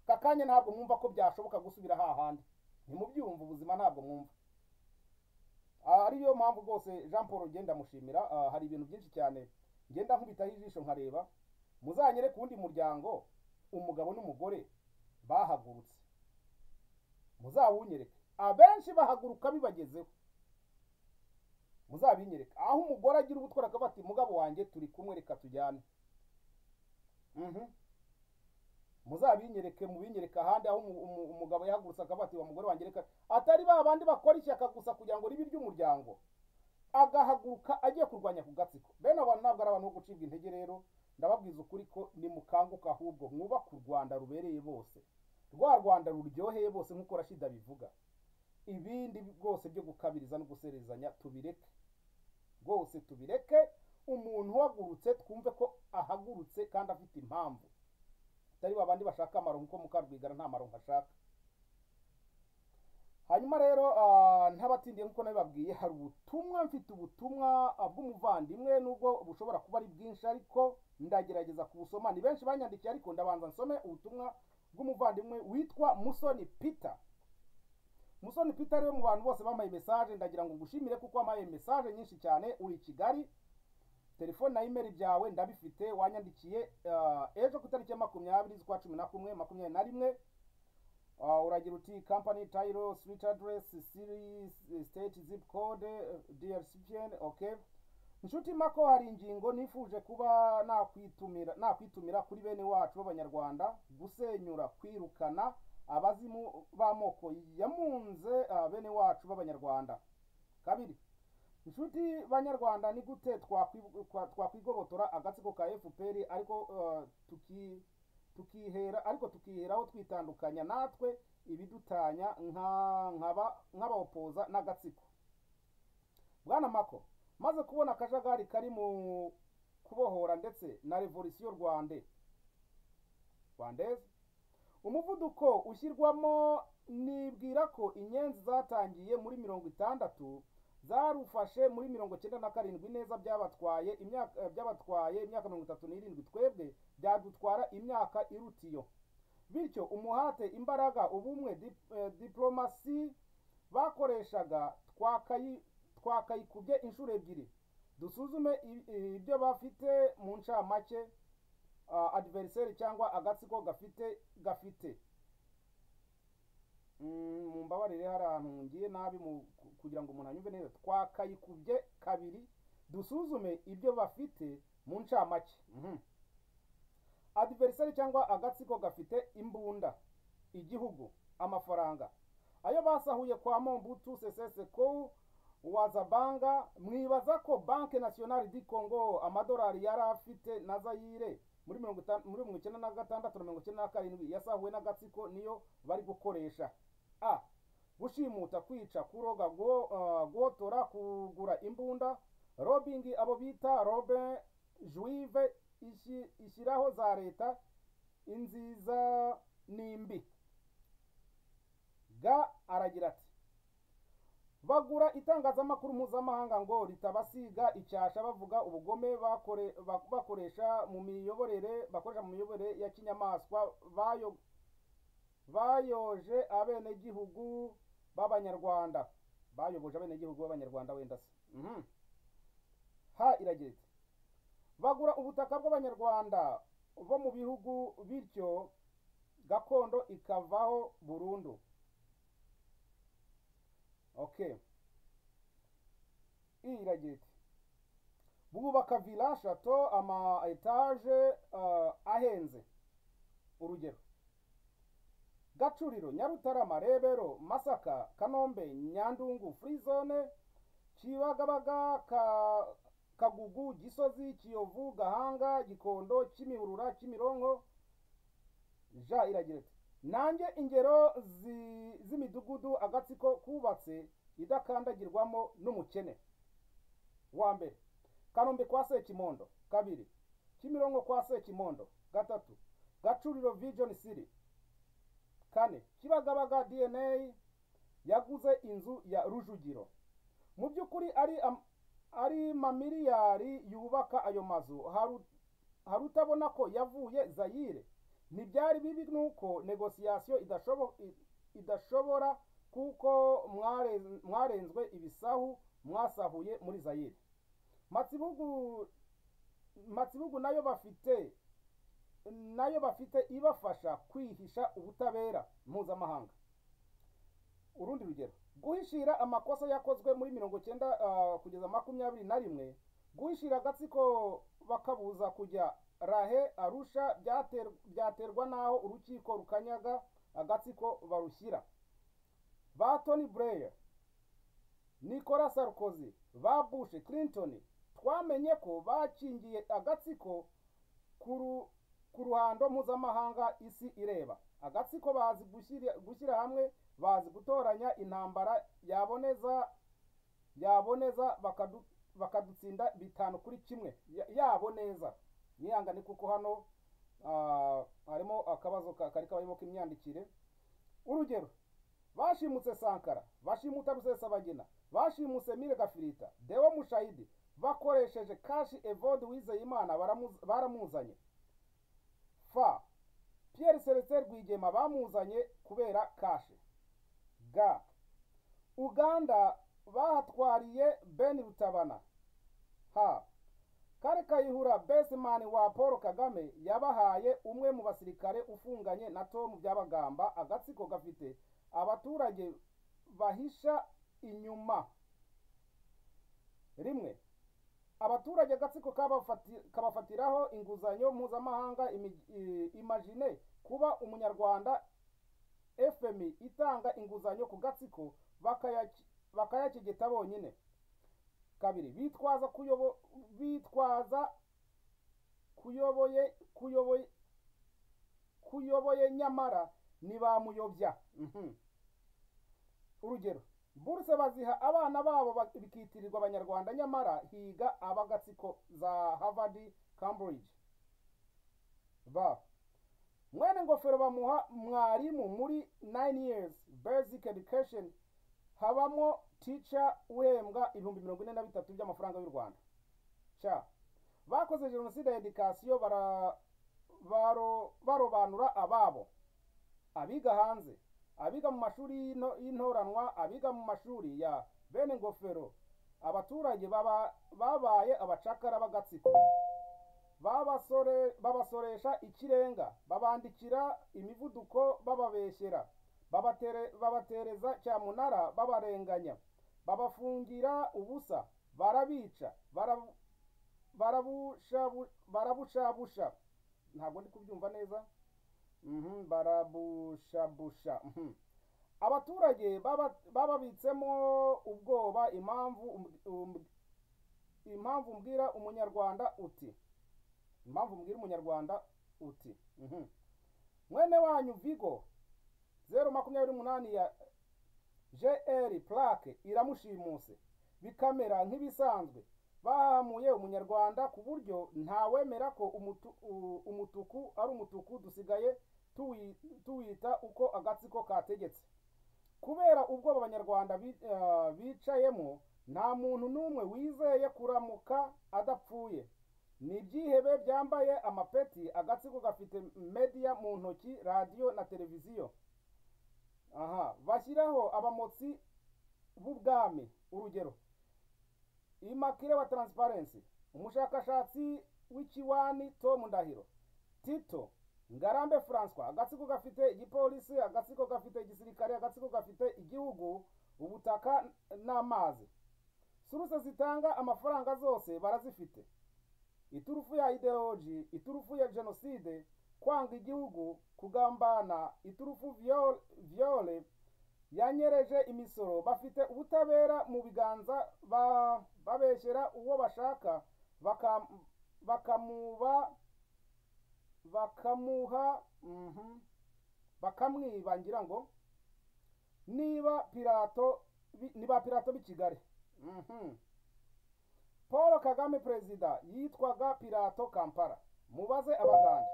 aka kanya ntabwo mwumva ko byashoboka gusubira hahandi ntimubyumva ubuzima ntabwo mwumva ariyo mpamvu rwose jean paul ugenda amushimira hari ibintu byinshi cyane ngenda nkubitaho ijisho nkareba muzanyere ku wundi muryango umugabo n'umugore bahagurutse muzawunyereke abenshi bahaguruka bibagezeho muzabinyereka aho umugore agira ubutwara akavuga ati mugabo wanjye turi kumwe reka tujyane muzabinyereke mubinyereke ahandi aho umugabo yahagurutse akavuga ati wa mugore wanjye reka atari ba bandi bakora ishyaka gusa kugira ngo ribe iry'umuryango agahaguruka agiye kurwanya ku gatsiko bene abantu ntabwo ari abantu bo gucibwa intege rero ndababwiza ukuri ko nimukanguka ahubwo mwubake u rwanda rubereye bose rwa rwanda ruryoheye bose nk'uko rashida bivuga ibindi rwose byo gukabiriza no guserezanya tubireke rwose tubireke umuntu uhagurutse twumve ko ahagurutse kandi afite impamvu atari babandi bashaka amaronko kuko mukarwigara nta maronko ashaka hanyuma rero ah, ntabatindiye nk'uko nabibabwiye hari ubutumwa mfite ubutumwa ah, bw'umuvandimwe nubwo bushobora kuba ari bwinshi ariko ndagerageza kubusoma ni benshi banyandikiye ariko ndabanza nsome ubutumwa bw'umuvandimwe witwa musoni peter musoni peter rero mu bantu bose bampaye mesaje ndagira ngo ngushimire kuko wampaye mesaje nyinshi cyane uri i kigali telefone na imeri byawe ndabifite wanyandikiye ah, ejo ku itariki ya makumyabiri z'ukwa cumi na kumwe makumyabiri na rimwe Ah, uragira uti company title street address series eh, state zip code eh, drspn okay inshuti mako hari ingingo nifuje kuba nakwitumira nakwitumira kuri bene wacu b'abanyarwanda gusenyura kwirukana abazimu b'amoko yamunze ah, bene wacu b'abanyarwanda kabiri inshuti banyarwanda ni gute twakwi- kwa- twakwigobotora agatsiko ka fpr ariko eh, tuki tukihera ariko tukiheraho twitandukanya natwe ibidutanya nka- nkaba- nk'abawopoza n'agatsiko bwana mako maze kubona akajagari kari mu kubohora ndetse na revolisiyo rwande rwandeze umuvuduko ushyirwamo nibwira ko inyenzi zatangiye muri mirongo itandatu zarufashe muri mirongo cyenda na karindwi neza byabatwaye imyaka eh, byabatwaye imyaka mirongo itatu n'irindwi twebwe byadutwara imyaka iruta iyo bityo umuhate imbaraga ubumwe dip- eh, diplomasi bakoreshaga twakayi twakayikubye inshuro ebyiri dusuzume i- i- ibyo bafite mu ncamake ah, adversary cyangwa agatsiko gafite gafite Mm, mumbabarire hari ahantu ngiye nabi mu- ku- kugira ngo umuntu anyumve neza twakayikubye kabiri dusuzume ibyo bafite mu ncamake Mhm. adversary cyangwa agatsiko gafite imbunda igihugu amafaranga ayo basahuye kwa mombutu seseseko wazabanga mwibaza ko banke nationale di congo amadolari yari afite na zayire muri mirongo itanu- muri mirongo icyenda na gatandatu na mirongo icyenda na karindwi yasahuwe n'agatsiko niyo bari gukoresha a gushimuta kwica kuroga guho- ah, guhotora kugura imbunda robingi abo bita robin juive ishi- ishyiraho za leta inziza n'imbi ga aragira ati bagura itangazamakuru mpuzamahanga ngo ritabasiga icyasha bavuga ubugome bakore- bak- bakoresha mu miyoborere bakoresha mu miyoborere ya kinyamaswa bayo bayoje abenegihugu b'abanyarwanda bayoboje abenegihugu b'abanyarwanda wenda se Mhm. ha iragira iti bagura ubutaka bw'abanyarwanda bo mu bihugu bityo gakondo ikavaho burundu okay iyi iragira iti bwubaka vila shato ama etaje ah, ahenze urugero gacuriro nyarutarama rebero masaka kanombe nyandungu furizone kibagabaga ka kagugu gisozi kiyovu gahanga gikondo kimihurura kimironko ja iragira ati nanjye ingero zi- z'imidugudu agatsiko kubatse idakandagirwamo n'umukene wa mbere kanombe kwa sekimondo kabiri kimironko kwa sekimondo gatatu gacuriro vision city kane kibagabaga dna yaguze inzu ya rujugiro mu by'ukuri ari am- ari mamiliyari yubaka ayo mazu haru- hari utabona ko yavuye zayire ntibyari bibi nuko negosiyasiyo idashobo- i- idashobora kuko mware- mwarenzwe ibisahu mwasahuye muri zayire matsibugu matsibugu nayo bafite nayo bafite ibafasha kwihisha ubutabera mpuzamahanga urundi rugero guhishira amakosa yakozwe muri mirongo cyenda ah, kugeza makumyabiri na rimwe guhishira agatsiko bakabuza kujya rahe arusha byater- byaterwa n'aho urukiko rukanyaga agatsiko barushyira ba tony blair nicolas sarkozy ba bush clinton twamenye ko bakingiye agatsiko kuru- ku ruhando mpuzamahanga isi ireba agatsiko bazi gushyira gushyira hamwe bazi gutoranya intambara yaboneza yaboneza bakadu- bakadutsinda bitanu kuri kimwe Ya- yabo neza nihangane kuko hano ah, harimo akabazo ka- kari kabarimo k'imyandikire urugero bashimutse sankara bashimuta rusesabagina bashimutse mire gafirita dewo mushayidi bakoresheje kashi evode wizeyimana baramu- baramuzanye fa pierre celestin rwigema bamuzanye kubera kashi ga uganda bahatwariye ben rutabana ha kare kayihura besimani wa paul kagame yabahaye umwe mu basirikare ufunganye na tom byabagamba agatsiko gafite abaturage bahisha inyuma rimwe abaturage agatsiko kabafati- kabafatiraho inguzanyo mpuzamahanga imi- i- imagine kuba umunyarwanda fmi itanga inguzanyo ku gatsiko bakayaki- bakayakigita bonyine kabiri bitwaza kuyobo bitwaza kuyoboye kuyoboye kuyoboye nyamara ntibamuyobya Mhm. urugero buruse baziha abana babo ba- bikitirirwa abanyarwanda nyamara higa abagatsiko za harvard cambridge ba mwene ngofero bamuha mwarimu muri 9 years basic education habamo teacher uhembwa ibihumbi mirongo ine na bitatu by'amafaranga y'u rwanda cya bakoze jenoside ya edikasiyo bara baro- barobanura ababo abiga hanze abiga mu mashuri y'into- y'intoranwa abiga mu mashuri ya bene ngofero abaturage baba- babaye abacakara b'agatsiko babasore babasoresha ikirenga babandikira imivuduko bababeshyera babatere, babatereza cyamunara babarenganya babafungira ubusa barabica bara- barabushabu- barabushabusha ntabwo ndi kubyumva neza Mhm, barabushabusha mhm. abaturage baba- bababitsemo ubwoba impamvu umb- umb- impamvu mbwira umunyarwanda uti impamvu mbwira umunyarwanda uti mhm. mwene wanyu vigo zeru makumyabiri n'umunani ya jr plaque iramushimuse bikamera nk'ibisanzwe bahamuye umunyarwanda ku buryo ntawemera ko umutu- u- umutuku ari umutuku dusigaye tuwi- tuwita uko agatsiko kategetse kubera ubwoba abanyarwanda bi- ah, bicayemo nta muntu n'umwe wizeye kuramuka adapfuye ni ibyihebe byambaye amapeti agatsiko gafite media mu ntoki radiyo na televiziyo aha bashyiraho abamotsi b'ubwami urugero imakire wa transparency umushakashatsi w'ikiwani tom ndahiro tito ngarambe francois agatsiko gafite igipolisi agatsiko gafite igisirikare agatsiko gafite igihugu ubutaka n'amazi suruse zitanga amafaranga zose barazifite iturufu ya ideoloji iturufu ya jenoside kwanga igihugu kugambana iturufu viole, viole yanyereje imisoro bafite ubutabera mu biganza ba- babeshyera uwo bashaka baka- bakamuba bakamuha mhm, bakamwiba ngira ngo niba pirato bi- ni ba pirato b'i kigali Mhm. paul kagame perezida yitwaga pirato kampala mubaze abaganda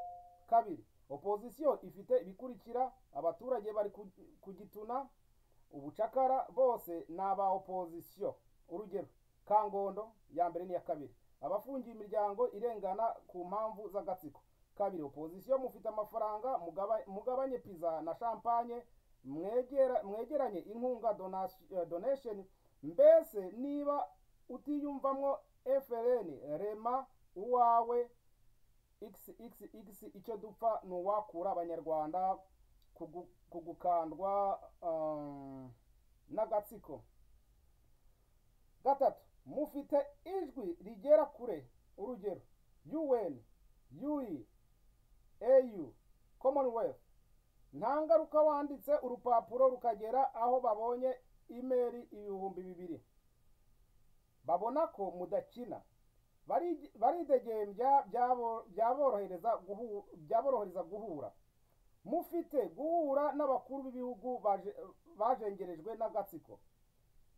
kabiri opozisiyo ifite ibikurikira abaturage bari ku- ku gituna ubucakara bose ni aba opozisiyo urugero kangondo ya mbere n'iya kabiri abafungiye imiryango irengana ku mpamvu z'agatsiko kabiri opozisiyo mufite amafaranga mugaba- mugabanye piza na champagne mwegera- mwegeranye inkunga donasi- eh, donation mbese niba utiyumvamo frn rema uwawe xxx icyo dupfa ni uwakura abanyarwanda kugu- kugukandwa um, n'agatsiko gatatu mufite ijwi rigera kure urugero un ui au commonwealth nta ngaruka wanditse urupapuro rukagera aho babonye imeri ibihumbi bibiri babona ko mudakina bari- baridegembya byabo- byaborohereza guhu- byaborohereza guhura mufite guhura n'abakuru b'ibihugu baje- bajengerejwe n'agatsiko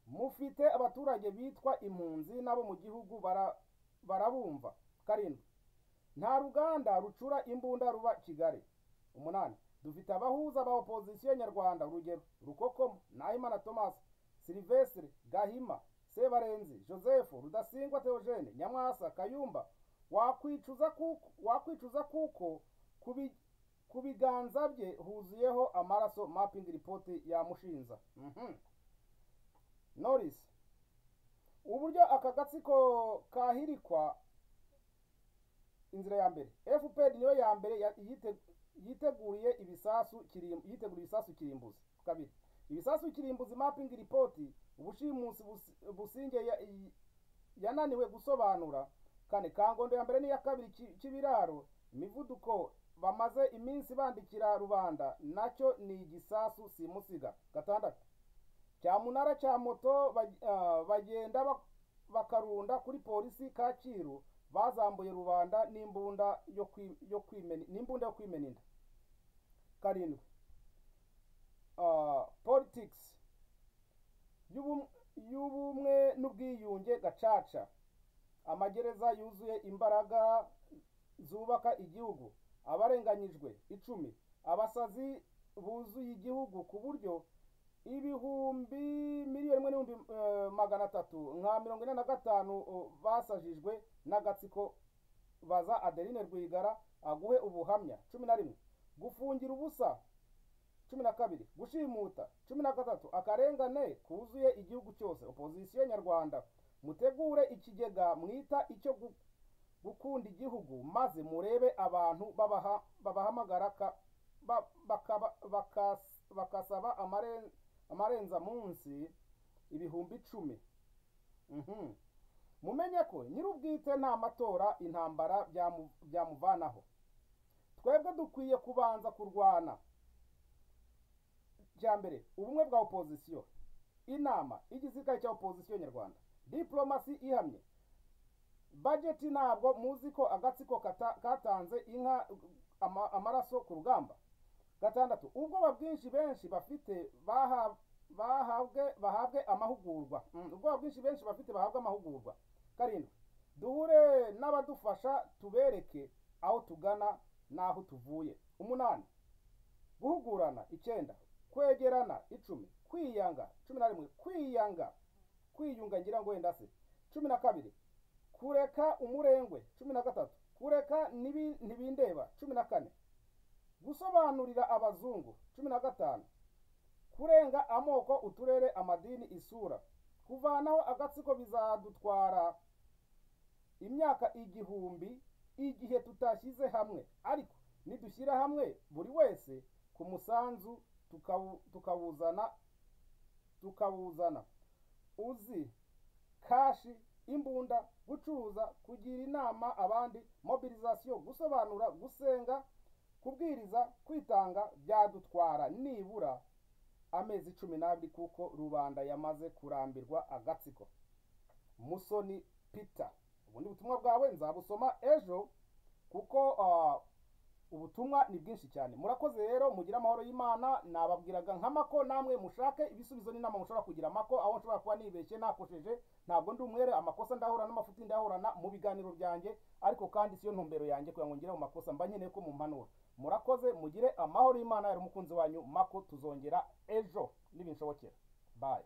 mufite abaturage bitwa impunzi n'abo mu gihugu bara- barabumva karindwi nta ruganda rucura imbunda ruba kigali umunani dufite abahuza ba opozisiyo nyarwanda urugero rukokomo nahimana thomas silivestre gahima sebarenzi joseph rudasingwa theogene nyamwasa kayumba wakwicuza kuko, wakwicuza kuko kubi, ku biganza bye huzuyeho amaraso mapping report ya mushinza mhm norris uburyo aka gatsiko kahirikwa inzira ya mbere fpr niyo ya mbere ya- yite- yiteguriye ibisasu kirim- yiteguriye ibisasu kirimbuzi kabiri ibisasu kirimbuzi mapping report ubushimusi bus- businge ya- i- yananiwe gusobanura kane kangondo ya mbere n'iya kabiri ki- kibiraro imivuduko bamaze iminsi bandikira rubanda nacyo ni igisasu simusiga gatandatu cya munara cya moto bag- ah, bagenda bak- bakarunda kuri polisi kacyiru bazambuye rubanda n'imbunda yo kwi- yo kwimena n'imbunda yo kwimena inda karindwi Ah, politics y'ubum- y'ubumwe n'ubwiyunge gacaca amagereza yuzuye imbaraga zubaka igihugu abarenganyijwe icumi abasazi buzuye igihugu ku buryo ibihumbi miliyoni imwe n'ibihumbi eh, magana atatu nka mirongo ine na gatanu oh, basajijwe n'agatsiko baza adeline rwigara aguhe ubuhamya cumi na rimwe gufungira ubusa cumi na kabiri gushimuta cumi na gatatu akarengane kuzuye igihugu cyose opozisiyo nyarwanda mutegure ikigega mwita icyo gu- gukunda igihugu maze murebe abantu babaha- babahamagara ka- ba- bakaba- bakas- bakasaba amaren- amarenza munsi ibihumbi icumi Mhm. mumenye ko nyir'ubwite nta matora intambara byamu- byamuvanaho twebwe dukwiye kubanza kurwana cya mbere ubumwe bwa opozisiyo inama y'igisirikare cya opozisiyo nyarwanda diplomasi ihamye bajeti ntabwo muzi ko agatsiko kata- katanze inka ama- amaraso ku rugamba gatandatu ubwoba bwinshi benshi bafite baha- bahabwe bahabwe amahugurwa Mm, ubwoba bwinshi benshi bafite bahabwe amahugurwa karindwi duhure n'abadufasha tubereke aho tugana n'aho tuvuye umunani guhugurana icyenda kwegerana icumi kwiyanga cumi na rimwe kwiyanga kwiyunga ngira ngo wenda se cumi na kabiri kureka umurengwe cumi na gatatu kureka ntibi- ntibindeba cumi na kane gusobanurira abazungu cumi na gatanu kurenga amoko uturere amadini isura kuvanaho agatsiko bizadutwara imyaka igihumbi igihe tutashyize hamwe ariko nidushyira hamwe buri wese ku musanzu tukawu- tukawuzana tukawuzana uzi kashi imbunda gucuruza kugira inama abandi mobilizasiyo gusobanura gusenga kubwiriza kwitanga byadutwara nibura amezi cumi n'abiri kuko rubanda yamaze kurambirwa agatsiko musoni peter ubundi butumwa bwawe nzabusoma ejo kuko ah, ubutumwa ni bwinshi cyane murakoze rero mugire amahoro y'imana nababwiraga nk'amako namwe mushake ibisubizo n'inama mushobora kugira amako aho nshobora kuba nibeshye nakosheje ntabwo ndi umwere amakosa ndahura n'amafuti ndahorana mu biganiro byanjye ariko kandi siyo ntumbero yanjye kugira ngo ngire mu makosa mba nkeneye ko mumpanura murakoze mugire amahoro y'imana yari umukunzi wanyu mako tuzongera ejo nibinshoboke bayi